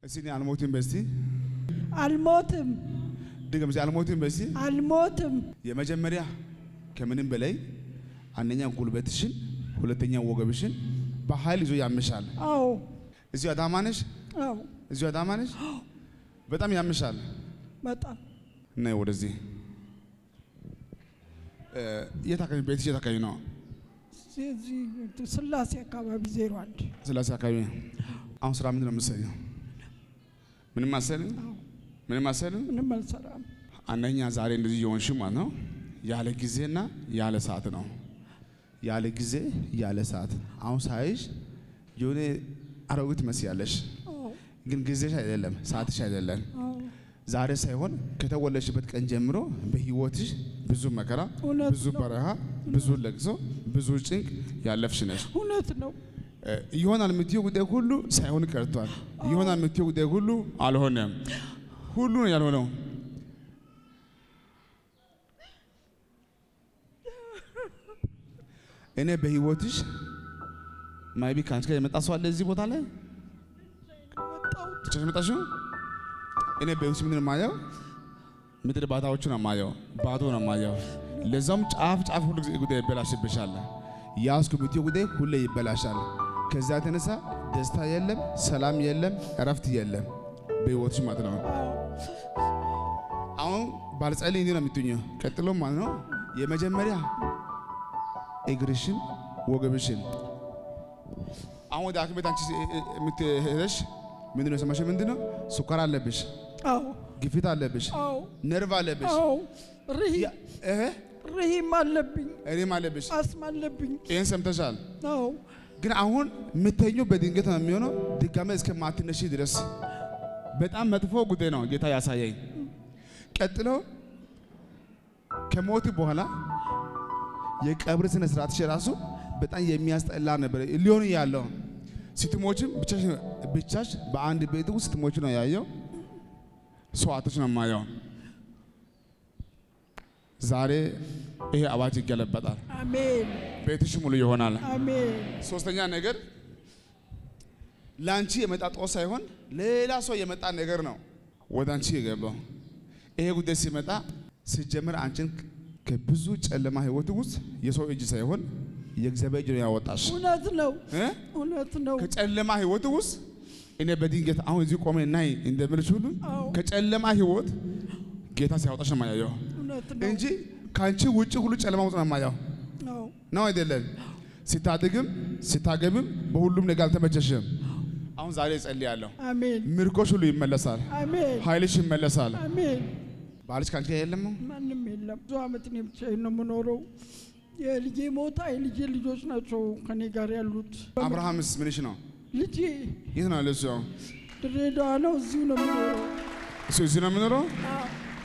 እስቲ እኔ አልሞትም በስቲ አልሞትም ድገም እስቲ አልሞትም በስቲ አልሞትም። የመጀመሪያ ከምንም በላይ አንደኛ ጉልበትሽን፣ ሁለተኛ ወገብሽን በኃይል ይዞ ያምሻል። አዎ እዚሁ አዳማ ነሽ? አዎ እዚሁ አዳማ ነሽ? በጣም ያምሻል። በጣም ነይ ወደዚህ። እ፣ የት አካባቢ ቤትሽ የት አካባቢ ነው? እዚህ እዚህ ስላሴ አካባቢ ዜሮ አንድ ስላሴ አካባቢ። አሁን ስራ ምንድን ነው የምትሰሪው? ምንም አትሰሪም? አዎ ምንም አትሰሪም? ምንም አልሰራም። አንደኛ ዛሬ እንደዚህ የሆንሽ ማለት ነው ያለ ጊዜና ያለ ሰዓት ነው። ያለ ጊዜ ያለ ሰዓት። አሁን ሳይሽ የሆነ አሮጊት ትመስያለሽ፣ አዎ ግን ጊዜሽ አይደለም ሰዓትሽ አይደለም። አዎ ዛሬ ሳይሆን ከተወለድሽበት ቀን ጀምሮ በህይወትሽ ብዙ መከራ፣ እውነት ብዙ ነው። በረሃ፣ ብዙ ለቅሶ፣ ብዙ ጭንቅ ያለፍሽ ነሽ። እውነት ነው። እ፣ ይሆናል የምትይው ጉዳይ ሁሉ ሳይሆን ቀርቷል። ይሆናል የምትይው ጉዳይ ሁሉ አልሆነም። ሁሉ ነው ያልሆነው። እኔ በህይወትሽ ማይቢ ከአንቺ ጋር የመጣ ሰው አለ እዚህ ቦታ ላይ ወጣሁት ብቻሽ መጣሽ? እኔ በህይወትሽ ምንድን ነው የማየው? ምድር ባታዎቹን ነው የማየው፣ ባዶ ነው የማየው። ለዛም ጫፍ ጫፍ ሁሉ ጊዜ ጉዳይ ይበላሽብሻል። ያዝኩ የምትይው ጉዳይ ሁሌ ይበላሻል። ከዛ የተነሳ ደስታ የለም፣ ሰላም የለም፣ እረፍት የለም በህይወትሽ ማለት ነው። አሁን ባልጸልይ እንዲህ ነው የምትኙ። ቀጥሎ ማለት ነው የመጀመሪያ እግርሽን ወገብሽን አሁን ወደ ሐኪም ቤት አንቺ የምትሄደሽ ምንድን ነው የሰማሽው? ምንድን ነው ስኳር አለብሽ፣ አዎ ግፊት አለብሽ፣ አዎ ነርቭ አለብሽ፣ አዎ ርሂ ያ- እህ ርሂም አለብኝ እኔም አለብሽ። አስም አለብኝ። ይህን ሰምተሻል። አዎ ግን አሁን የምተኘው በድንገት ነው የሚሆነው፣ ድጋሜ እስከማትነሺ ድረስ በጣም መጥፎ ጉዳይ ነው ጌታ ያሳየኝ። ቀጥሎ ከሞት በኋላ የቀብር ስነ ስርዓትሽ ራሱ በጣም የሚያስጠላ ነበር ሊሆን ያለው። ስትሞችም ብቻሽ ብቻሽ በአንድ ቤት ውስጥ ስትሞች ነው ያየው። ሰዋቶች ነው የማየው። ዛሬ ይሄ አዋጅ ይገለበጣል። አሜን ቤትሽ ሙሉ ይሆናል። አሜን ሶስተኛ ነገር ለአንቺ የመጣ ጦስ ሳይሆን ሌላ ሰው የመጣ ነገር ነው ወደ አንቺ የገባው። ይሄ ጉዳይ ሲመጣ ሲጀምር አንቺን ከብዙ ጨለማ ህይወት ውስጥ የሰው እጅ ሳይሆን የእግዚአብሔር እጅ ነው ያወጣሽ እውነት ነው እ? እውነት ነው። ከጨለማ ህይወት ውስጥ እኔ በድንገት አሁን እዚህ ቆሜ ናይ እንደምልሽ ሁሉ አዎ ከጨለማ ህይወት ጌታ ሲያወጣሽ ነው የማያየው እውነት ነው። እንጂ ከአንቺ ውጭ ሁሉ ጨለማ ውስጥ ነው የማያየው አዎ ነው አይደለም? ሲታድግም ሲታገብም በሁሉም ነገር አልተመቸሽም። አሁን ዛሬ እጸልያለሁ፣ አሜን ምርኮሽ ሁሉ ይመለሳል፣ አሜን ኃይልሽ ይመለሳል። አሜን። ባልሽ ከአንቺ ጋር የለም ነው? ማንም የለም። ብዙ አመት እኔ ብቻዬን ነው የምኖረው። የልጄ ሞታ የልጄ ልጆች ናቸው ከኔ ጋር ያሉት። አብርሃምስ ምንሽ ነው? ልጄ የት ነው ያለው? እሱ ድሬዳዋ ነው፣ እዚሁ ነው የምኖረው። እሱ እዚህ ነው የምኖረው። አዎ፣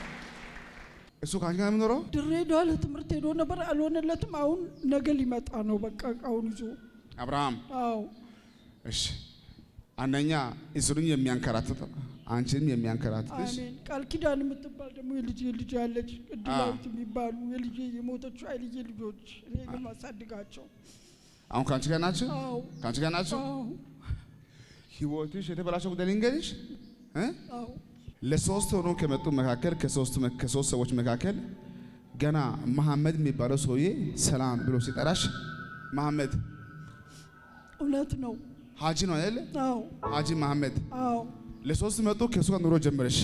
እሱ ከአንቺ ጋር ነው የምኖረው። ድሬዳዋ ለትምህርት ሄዶ ነበር፣ አልሆነለትም። አሁን ነገ ሊመጣ ነው፣ በቃ እቃውን ይዞ። አብርሃም አዎ እሺ፣ አንደኛ እስሩን የሚያንከራትት አንቺንም የሚያንከራትትሽ አሜን። ቃል ኪዳን የምትባል ደግሞ የልጄ ልጅ አለች፣ ቅድላዊት የሚባሉ የልጄ የሞተችው የልጄ ልጆች እኔ ግን ማሳድጋቸው። አሁን ከአንቺ ጋር ናቸው። አዎ ከአንቺ ጋር ናቸው። አዎ ህይወትሽ የተበላሸው ጉዳይ ልንገርሽ እ አዎ ለሶስት ሆኖ ከመጡ መካከል ከሶስት መ- ከሶስት ሰዎች መካከል ገና መሐመድ የሚባለው ሰውዬ ሰላም ብሎ ሲጠራሽ መሐመድ እውነት ነው። ሀጂ ነው አይደለ? አዎ ሀጂ መሐመድ አዎ ለሶስት መጡ ከሱ ጋር ኑሮ ጀመረሽ።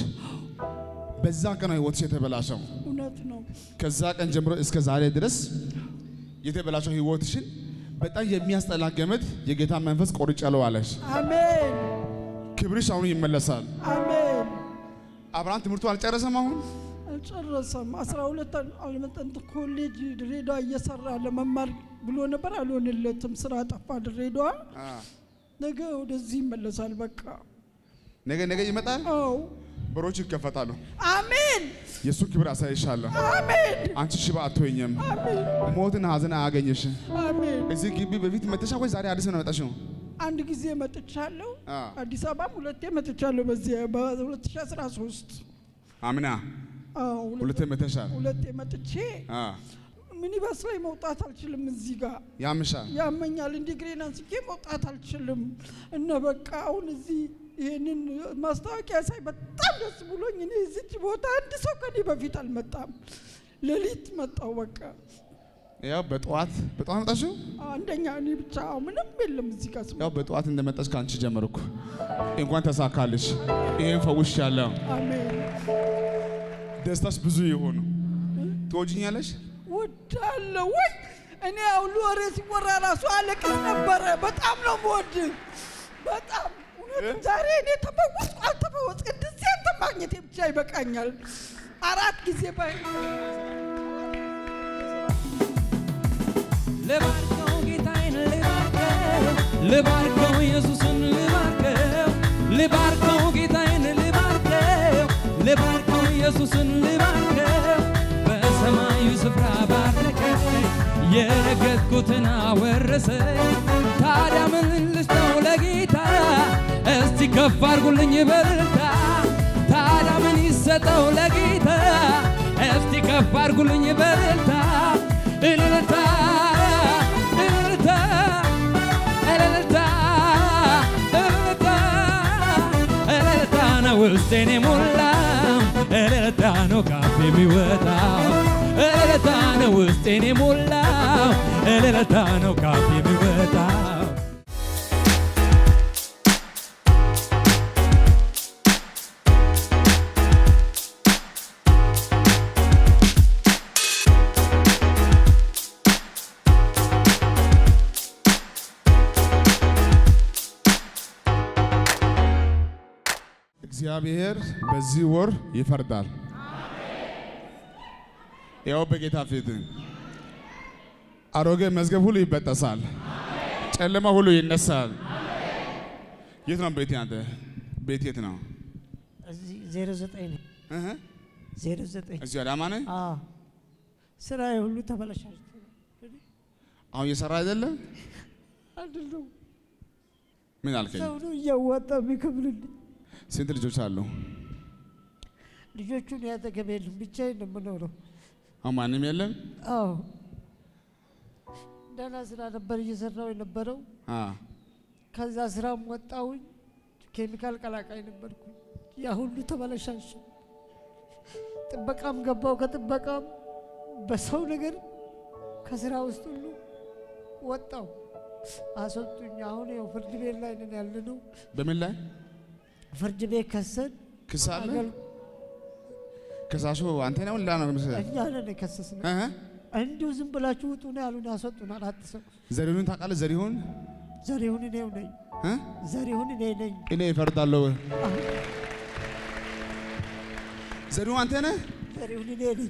በዛ ቀን ነው ህይወትሽ የተበላሸው። እውነት ነው። ከዛ ቀን ጀምሮ እስከ ዛሬ ድረስ የተበላሸው ህይወትሽን በጣም የሚያስጠላ ገመድ የጌታ መንፈስ ቆርጫለሁ አለሽ። አሜን ክብርሽ አሁን ይመለሳል። አሜን። አብርሃም ትምህርቱ አልጨረሰም አሁን አልጨረሰም። አስራ ሁለት አልመጠንት ኮሌጅ ድሬዳዋ እየሰራ ለመማር ብሎ ነበር፣ አልሆንለትም። ስራ ጠፋ ድሬዳዋ። አ፣ ነገ ወደዚህ ይመለሳል። በቃ ነገ ነገ ይመጣል። አዎ በሮች ይከፈታሉ። አሜን የእሱን ክብር አሳይሻለሁ። አሜን አንቺ ሽባ አትሆኝም። አሜን ሞትን ሀዘን አያገኝሽ። አሜን። እዚህ ግቢ በፊት መተሻ ወይ ዛሬ አዲስ ነው የመጣሽው? አንድ ጊዜ መጥቻለሁ። አ፣ አዲስ አበባም ሁለቴ መጥቻለሁ። በዚህ በ2013 አምና አዎ ሁለት- ሁለቴ መተሻል። ሁለቴ መጥቼ አ፣ ሚኒባስ ላይ መውጣት አልችልም። እዚህ ጋር ያምሻል። ያመኛል። እንዲህ ግሬን አንስቼ መውጣት አልችልም። እነ በቃ አሁን እዚህ ይህንን ማስታወቂያ ሳይ በጣም ደስ ብሎኝ እኔ እዚች ቦታ አንድ ሰው ከኔ በፊት አልመጣም። ሌሊት መጣው በቃ ያው በጠዋት በጠዋት መጣሽው? አንደኛ እኔ ብቻ ምንም የለም እዚህ ጋር ስማ። ያው በጠዋት እንደመጣሽ ከአንቺ ጀመርኩ። እንኳን ተሳካልሽ። ይሄን ፈውሽ ያለው አሜን። ደስታሽ ብዙ የሆኑ ትወጂኛለሽ? ወዳለሁ ወይ እኔ አሁን ወሬ ሲወራ ራሱ አለቅስ ነበረ። በጣም ነው የምወድ በጣም እውነት። ዛሬ እኔ ተፈወስኩ አልተፈወስኩ እንደዚህ አንተ ማግኘቴ ብቻ ይበቃኛል። አራት ጊዜ ባይ ልባርከው ጌታዬን ልባርከው ልባርከው ኢየሱስን ልባርከው ልባርከው ጌታዬን ልባርከው ልባርከው ኢየሱስን ልባርከው በሰማዩ ስፍራ ባረከኝ የረገጥኩትን አወረሰኝ ታዲያ ምን ልስጠው ለጌታ እስቲ ከፍ አድርጉልኝ በልልታ ታዲያ ምን ይሰጠው ለጌታ እስቲ ከፍ አድርጉልኝ በልልታ እልልታ እልልታ እልልታ እልልታ እልልታ ነው ውስጤን የሞላው እልልታ ነው ካፌ የሚወጣው እልልታ ነው ውስጤን የሞላው እልልታ ነው ካፌ የሚወጣው እግዚአብሔር በዚህ ወር ይፈርዳል። ያው በጌታ ፊት አሮጌ መዝገብ ሁሉ ይበጠሳል። ጨለማ ሁሉ ይነሳል። የት ነው ቤት? አንተ ቤት የት ነው? እዚህ ዜሮ ዘጠኝ ነው። እህ ዜሮ ዘጠኝ እዚህ አዳማ ነህ? አዎ። ስራዬ ሁሉ ተበላሻሽቶ አሁን እየሰራ አይደለም? አይደለም ምን አልከኝ? ሰው ነው እያዋጣ የሚከፍልልኝ። ስንት ልጆች አሉ? ልጆቹን ያጠገብ የሉም፣ ብቻዬን ነው የምኖረው። አሁን ማንም የለም? አዎ ደህና ስራ ነበር እየሰራው የነበረው። አ ከዛ ስራም ወጣሁኝ። ኬሚካል ቀላቃይ ነበርኩኝ። ያ ሁሉ ተበላሻሽ። ጥበቃም ገባው። ከጥበቃም በሰው ነገር ከስራ ውስጥ ሁሉ ወጣው፣ አስወጡኝ። አሁን ያው ፍርድ ቤት ላይ ነን ያለነው። በምን ላይ ፍርድ ቤት ከሰን ክስ አለ? አገል- ከሳሹ አንተ ነው ላ ነው ምስል እኛ ነን የከሰስነው። እህ እንዲሁ ዝም ብላችሁ ውጡ ነው ያሉን። ያስወጡን አራት ሰው። ዘሪሁን ታውቃለህ? ዘሪሁን ዘሪሁን እኔው ነኝ። እ ዘሪሁን እኔ ነኝ። እኔ እፈርዳለሁ። አሁን ዘሪሁን አንተ ነህ? ዘሪሁን እኔ ነኝ።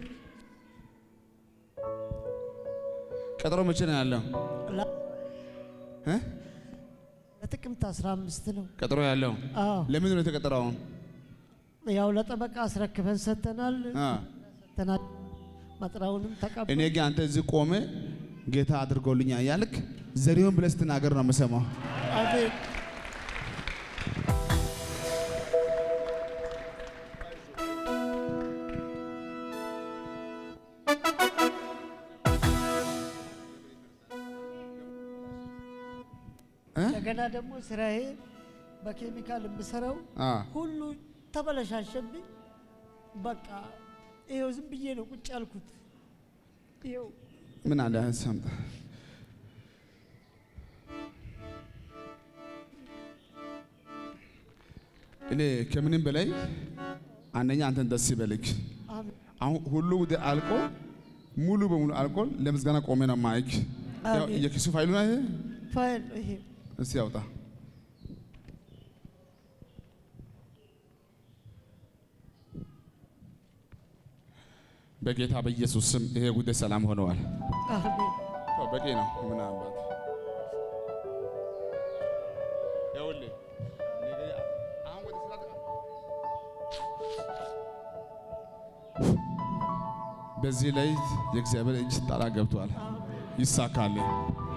ቀጠሮ መቼ ነው ያለው? ላ- እ ለጥቅምት 15 ነው። ቀጠሮ ያለው አዎ ለምንድን ነው የተቀጠረው? ያው ለጠበቃ አስረክበን ሰጥተናል። አ ሰጥተናል። መጥራውንም ተቀበል። እኔ ግን አንተ እዚህ ቆመ ጌታ አድርጎልኛ እያልክ ዘሪሁን ብለህ ስትናገር ነው የምሰማው። አሜን። እ እንደገና ደግሞ ስራዬ በኬሚካል የምሰራው አ ሁሉ ተበለሻሸብኝ። በቃ ይኸው ዝም ብዬ ነው ቁጭ ያልኩት። ይኸው ምን አለ ሰምተ እኔ ከምንም በላይ አንደኛ አንተን ደስ ይበልክ። አሜን። አሁን ሁሉ ጉዳይ አልቆ ሙሉ በሙሉ አልቆ ለምስጋና ቆሜ ነው ማይክ ያው አሜን። የኪሱ ፋይሉ ነው ይሄ። ፋይል ይሄ እስቲ ያውጣ። በጌታ በኢየሱስ ስም ይሄ ጉዳይ ሰላም ሆነዋል። አሜን። ያው በቂ ነው። ምን አባት ይኸውልህ ነገ አሁን ወደ ስራ በዚህ ላይ የእግዚአብሔር እጅ ጣላ ገብቷል። ይሳካል።